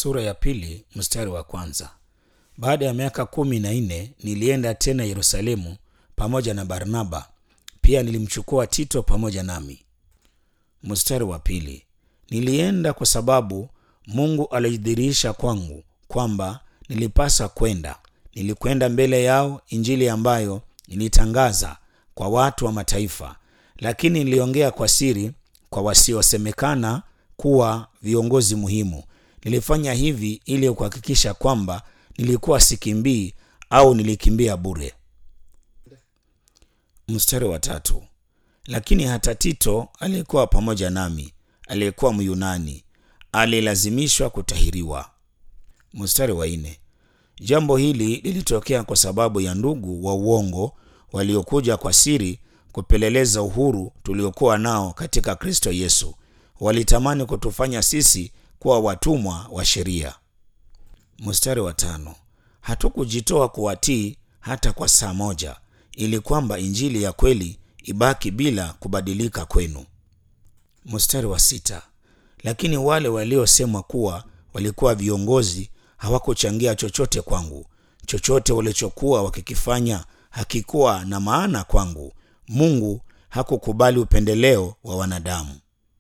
sura ya pili mstari wa kwanza. Baada ya miaka kumi na nne nilienda tena Yerusalemu pamoja na Barnaba, pia nilimchukua Tito pamoja nami. Mstari wa pili, nilienda kwa sababu Mungu alijidhihirisha kwangu kwamba nilipasa kwenda. Nilikwenda mbele yao Injili ambayo nilitangaza kwa watu wa mataifa, lakini niliongea kwa siri kwa wasiosemekana kuwa viongozi muhimu. Nilifanya hivi ili kuhakikisha kwamba nilikuwa sikimbii au nilikimbia bure. Mstari wa tatu, lakini hata Tito aliyekuwa pamoja nami, aliyekuwa Myunani, alilazimishwa kutahiriwa. Mstari wa nne, jambo hili lilitokea kwa sababu ya ndugu wa uongo waliokuja kwa siri kupeleleza uhuru tuliokuwa nao katika Kristo Yesu. Walitamani kutufanya sisi kuwa watumwa wa sheria. Mstari wa tano, hatukujitoa kuwatii hata kwa saa moja, ili kwamba injili ya kweli ibaki bila kubadilika kwenu. Mstari wa sita, lakini wale waliosemwa kuwa walikuwa viongozi hawakuchangia chochote kwangu. Chochote walichokuwa wakikifanya hakikuwa na maana kwangu. Mungu hakukubali upendeleo wa wanadamu.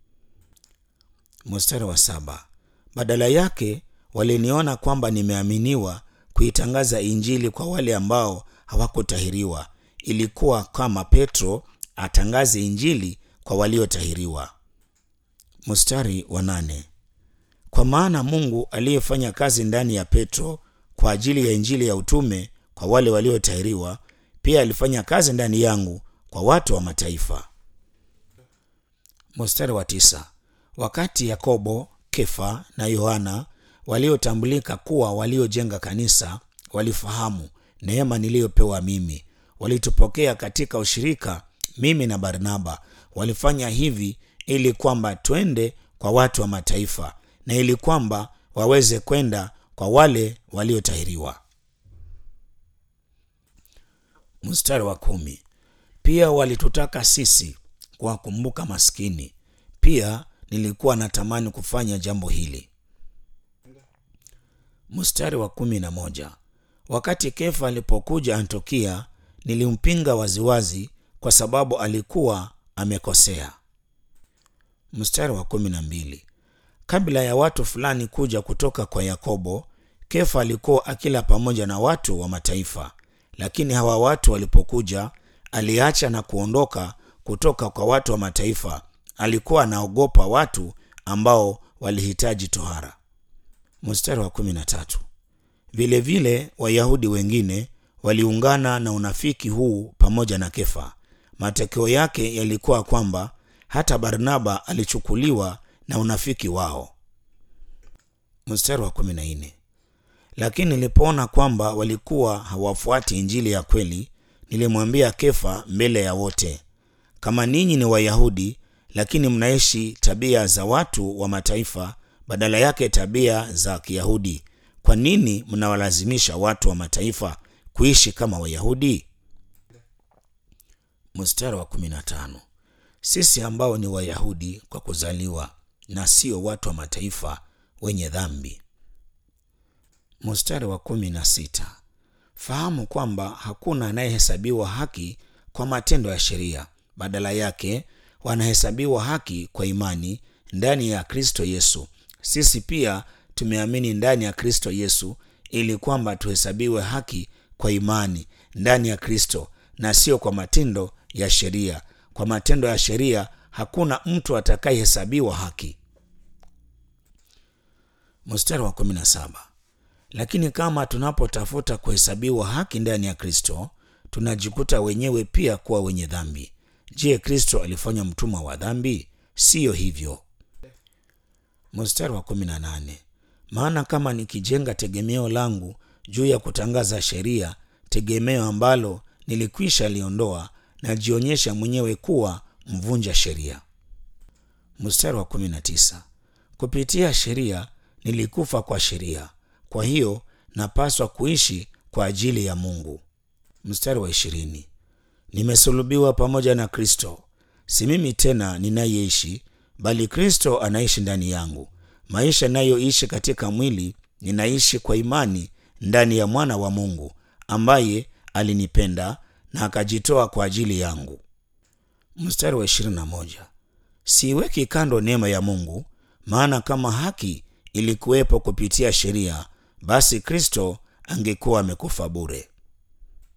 Mstari wa saba, badala yake waliniona kwamba nimeaminiwa kuitangaza injili kwa wale ambao hawakutahiriwa. Ilikuwa kama Petro atangaze injili kwa waliotahiriwa. Mstari wa nane, kwa maana Mungu aliyefanya kazi ndani ya Petro kwa ajili ya injili ya utume kwa wale waliotahiriwa pia alifanya kazi ndani yangu kwa watu wa mataifa. Mstari wa tisa, wakati Yakobo, Kefa na Yohana waliotambulika kuwa waliojenga kanisa walifahamu neema niliyopewa mimi, walitupokea katika ushirika, mimi na Barnaba. Walifanya hivi ili kwamba twende kwa watu wa mataifa na ili kwamba waweze kwenda kwa wale waliotahiriwa. Mstari wa kumi, pia walitutaka sisi kuwakumbuka maskini. Pia nilikuwa natamani kufanya jambo hili. Mstari wa kumi na moja, wakati Kefa alipokuja Antiokia nilimpinga waziwazi kwa sababu alikuwa amekosea. Mstari wa kumi na mbili, kabla ya watu fulani kuja kutoka kwa Yakobo, Kefa alikuwa akila pamoja na watu wa mataifa, lakini hawa watu walipokuja, aliacha na kuondoka kutoka kwa watu wa mataifa. Alikuwa anaogopa watu ambao walihitaji tohara. Mstari wa kumi na tatu, vilevile Wayahudi wengine waliungana na unafiki huu pamoja na Kefa. Matokeo yake yalikuwa kwamba hata Barnaba alichukuliwa na unafiki wao. Mstari wa kumi na nne, lakini nilipoona kwamba walikuwa hawafuati injili ya kweli, nilimwambia Kefa mbele ya wote, kama ninyi ni Wayahudi lakini mnaishi tabia za watu wa mataifa badala yake tabia za Kiyahudi, kwa nini mnawalazimisha watu wa mataifa kuishi kama Wayahudi? Mstari wa kumi na tano, sisi ambao ni Wayahudi kwa kuzaliwa na sio watu wa mataifa wenye dhambi. Mstari wa kumi na sita, fahamu kwamba hakuna anayehesabiwa haki kwa matendo ya sheria, badala yake wanahesabiwa haki kwa imani ndani ya Kristo Yesu. Sisi pia tumeamini ndani ya Kristo Yesu ili kwamba tuhesabiwe haki kwa imani ndani ya Kristo na sio kwa matendo ya sheria. Kwa matendo ya sheria hakuna mtu atakayehesabiwa haki. Mstari wa kumi na saba, lakini kama tunapotafuta kuhesabiwa haki ndani ya Kristo tunajikuta wenyewe pia kuwa wenye dhambi. Je, Kristo alifanya mtumwa wa dhambi? Siyo hivyo. Mstari wa kumi na nane, maana kama nikijenga tegemeo langu juu ya kutangaza sheria, tegemeo ambalo nilikwisha liondoa, najionyesha mwenyewe kuwa mvunja sheria. Mstari wa kumi na tisa, kupitia sheria nilikufa kwa sheria, kwa hiyo napaswa kuishi kwa ajili ya Mungu. Mstari wa ishirini, nimesulubiwa pamoja na Kristo, si mimi tena ninayeishi, bali Kristo anaishi ndani yangu. maisha nayoishi katika mwili ninaishi kwa imani ndani ya mwana wa mungu ambaye alinipenda na akajitoa kwa ajili yangu mstari wa 21 siiweki kando neema ya mungu maana kama haki ilikuwepo kupitia sheria basi kristo angekuwa amekufa bure